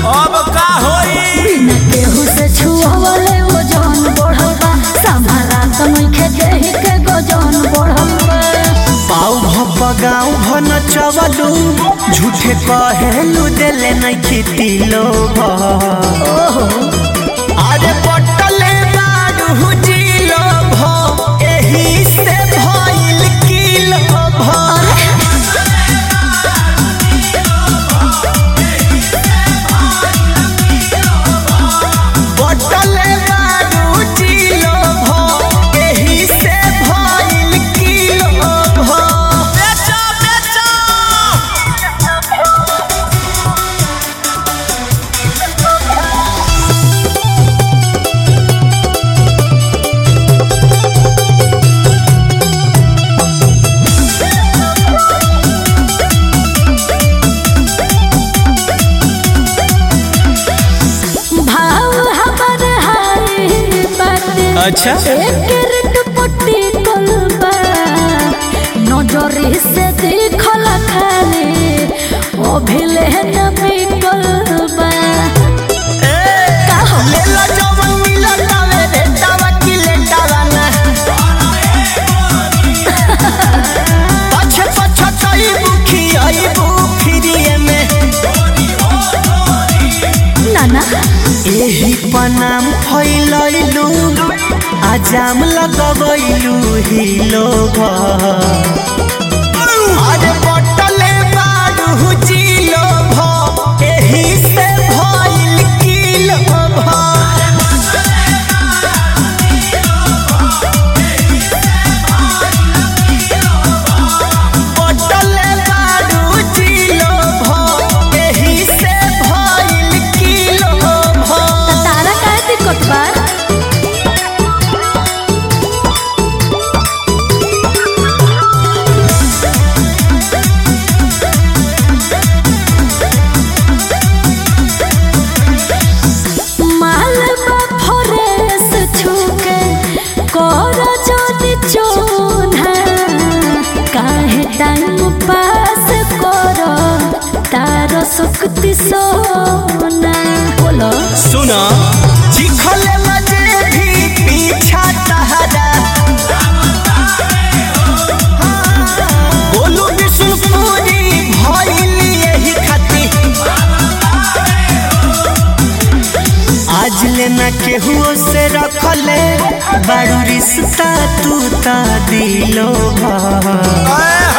अब का होई बिना केहू से छुअवले ओजन बढ़ल बा संभारा त नइखे देहि के गजन बढ़ल बा पाऊ भप गाँव भन चवलू झूठे कहेलू देले नहीं खेती लोभ अरे पटले बारू जिलो भ एही से भइल किलो भ पटले बारू जिलो भ एही से भइल किलो भ बेचो बेचो भाव हमर हाय बाटे अच्छा। एक पट्टी कलबा नजर से देखल खाली अभिले न बिकल बा लेला जवन मिलतावे रे तावा की लेटावा ना पछे पछे चई बुखी आई बुखिरिए में नाना एही पनाम फैलैलू आजाम लगबैलू ही लोग अरे बटले बारू जिलो भ एही से भइल किलो भ पटले बारू जिलो भ एही से भइल किलो भ त तारा का दिक्कत बा मालबा फरेस छुके कर जनी चोना काहे टाइम पास कर तार सुक्ति सोना बोलो सुना चिखले मजे भी पीछा तहरा बोलू विष्णुपुरी भइल यही खाती आज लेना केहू से रखले बारू रिश्ता तू ता दिलो भा